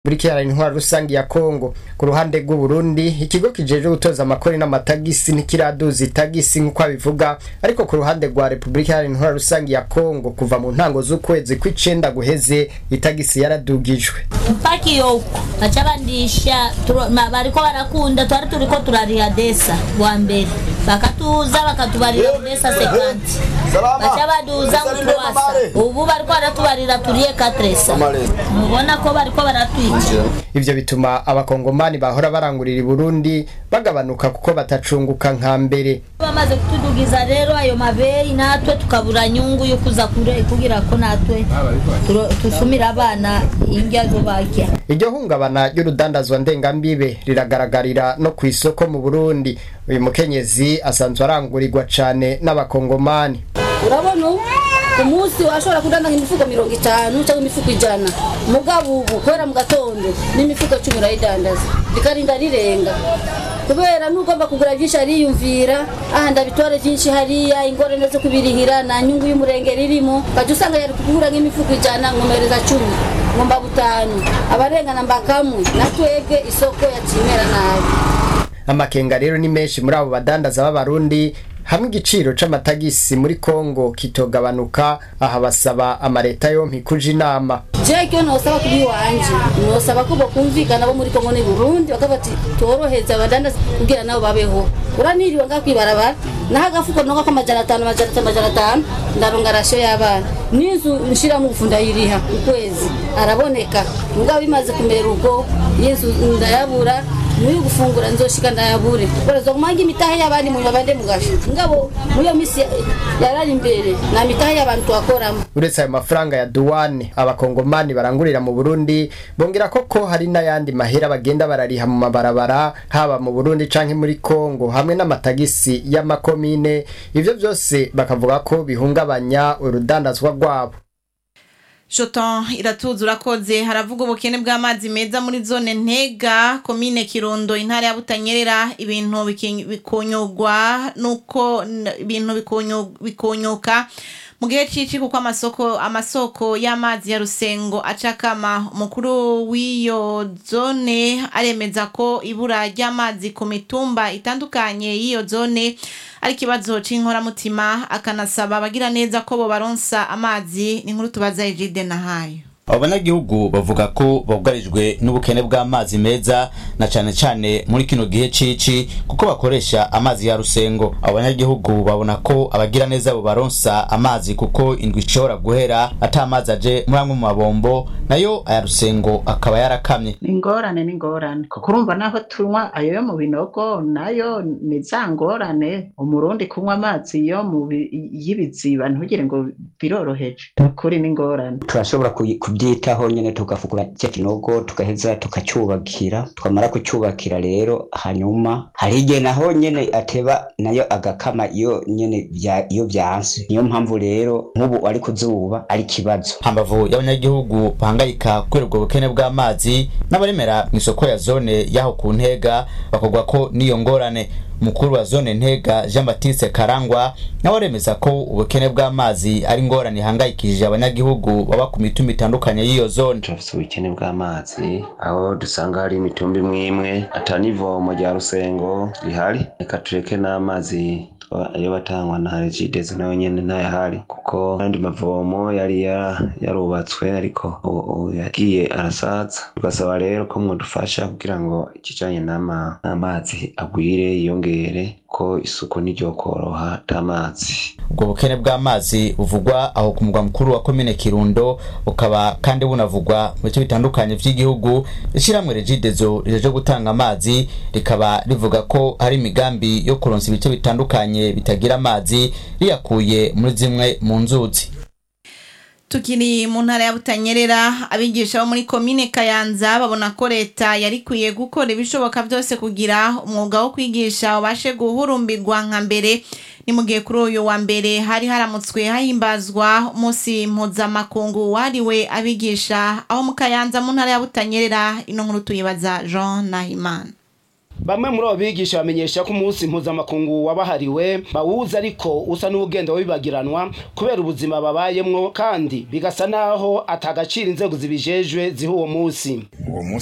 muri kiyara intwara rusange ya Kongo ku ruhande rw'u Burundi ikigo kijeje gutoza amakori n'amatagisi ntikiraduza itagisi nk'uko abivuga ariko ku ruhande rwa Republika Iharanira Intwara Rusange ya Kongo kuva mu ntango z'ukwezi kw'icenda guheze itagisi yaradugijwe mpaka iyo uko baca bandisha turo- ma- bariko barakunda twari turiko turariha desa bwa mbere bakatuza bakatubarira desa sekanti baca baduza nk'indwasa ubu bariko baratubarira turiye katresa mubona ko bariko baratwica ivyo bituma abakongomani bahora barangurira i Burundi bagabanuka kuko batacunguka nka mbere bamaze kutudugiza rero ayo mabeyi natwe tukabura nyungu yo kuza kure- kugira ko natwe turo- tusumira abana indya zo barya iryo hungabana ry'urudandazwa ndengambibe riragaragarira no ku isoko mu Burundi uyu mukenyezi asanzwe arangurirwa cane n'abakongomani urabona ubu ku munsi washobora kudandaza imifuko mirongo itanu cyangwa imifuko ijana mugabo ubu kubera mu gatondo n'imifuko cumi urayidandaza rikarinda rirenga kubera n'ugomba kugura byinshi ariyumvira aha ndabitware byinshi hariya ingorane zo kubirihira nta nyungu y'umurenge ririmo ukajya usanga yari kugura nk'imifuko ijana nkomereza cumi ngomba butanu abarengana mbakamwe na twebwe isoko yakimera nabi amakenga rero ni menshi muri abo badandaza b'abarundi hamwe igiciro c'amatagisi muri Kongo kitogabanuka aha basaba amareta yompi kuja inama jekyo nosaba kubi wanje nosaba ko bokumvikana bo muri Kongo ni Burundi bakavuga ati toroheza abadandaza kugira nabo babeho uraniriwe nga kwibarabara naho agafuko nonga k'amajana atanu amajana atanu amajana atanu ndaronga rasiyo y'abana n'inzu nshiramo ubufu ndayiriha ukwezi araboneka mugabo bimaze kumera ubwo y'inzu ndayabura muri gufungura nzoshika ndayabure baraza kumanga imitahe y'abandi mu babande mugasho ngabo muri iyo misi yarari imbere na mitahe y'abantu twakoramo uretse ayo mafaranga ya duwane abakongomani barangurira mu Burundi bongera koko hari n'ayandi mahera bagenda barariha mu mabarabara haba mu Burundi canke muri Kongo hamwe n'amatagisi y'amakomine ivyo byose bakavuga ko bihungabanya urudandazwa rwabo Shoton iratuza urakoze haravuga ubukene bw'amazi meza muri zone ntega komine kirundo intara ya butanyerera ibintu biki- bikonyogwa nuko n- ibintu bikonyo- bikonyoka mu gihe cici kuko amasoko amasoko y'amazi ya rusengo acakama umukuru w'iyo zone aremeza ko ibura ry'amazi ku mitumba itandukanye y'iyo zone ari ikibazo c'inkoramutima akanasaba abagira neza ko bobaronsa amazi ni nkuru tubaza Egide nahayo abo banyagihugu bavuga ko bugarijwe n'ubukene bw'amazi meza na cane cane muri kino gihe cici kuko bakoresha amazi ya rusengo abo banyagihugu babona ko abagira neza bo baronsa amazi kuko indwi ishobora guhera ata amazi aje muri amwe mu mabombo nayo aya rusengo akaba yarakamye ni ingorane ni ingorane kuko urumva naho tunywa ayo yo mu binogo nayo ni za ngorane umurundi kunywa amazi yo mu bi- y'ibiziba ntugire ngo biroroheje ni ukuri ni ingorane turashobora kuyi- kubyitaho nyene tugafukura cya kinogo tugaheza tukacyubakira twamara kucyubakira rero hanyuma hari igihe naho nyene ateba nayo agakama iyo nyene bya- iyo byanse niyo mpamvu rero nk'ubu ari ku zuba ari ikibazo hambavu y'abanyagihugu bahangayika kubera ubwo bukene bw'amazi n'abaremera mu isoko ya zone y'aho ku ntega bakogwa ko n'iyo ngorane umukuru wa zone ntega jean baptiste karangwa nawe aremeza ko ubukene bw'amazi ari ingorane ihangayikishije abanyagihugu baba ku mitumba itandukanye y'iyo zone turafise ubukene bw'amazi aho dusanga hari imitumba imwe imwe ata n'ivomo rya rusengo rihari reka tureke n'amazi twa- ayo batangwa na regidezo nayo nyene ntayahari kuko ayandi mavomo yari ya- yarubatswe ariko ubu ubu yagiye arasaza tugasaba rero ko mwodufasha kugira ngo ikijanye n'ama- n'amazi agwire yiyongere ko isuku ntiryokoroha atamazi ubwo bukene bw'amazi buvugwa aho ku mugwa mukuru wa komine kirundo bukaba kandi bunavugwa mu bice bitandukanye vy'igihugu ishyirahamwe regidezo rijeje gutanga amazi rikaba rivuga ko hari imigambi yo kuronsa ibice bitandukanye bitagira amazi riyakuye muri zimwe mu nzuzi tukiri mu ntara ya butanyerera abigisha bo muri komine kayanza babona ko leta yari ikwiye gukora ibishoboka byose kugira umwuga wo kwigisha ubashe guhurumbirwa nka mbere ni mu gihe kuri uyu wa mbere hari haramutswe hahimbazwa umunsi mpuzamakungu wahariwe abigisha aho mu kayanza mu ntara ya butanyerera ino nkuru tuyibaza jean nahimana bamwe muri abo bigisha bamenyesha ko umunsi mpuzamakungu wabahariwe bawuzi ariko usa n'ugenda wibagiranwa kubera ubuzima babayemwo kandi bigasa naho atagaciro inzego zibijejwe ziha uwo munsi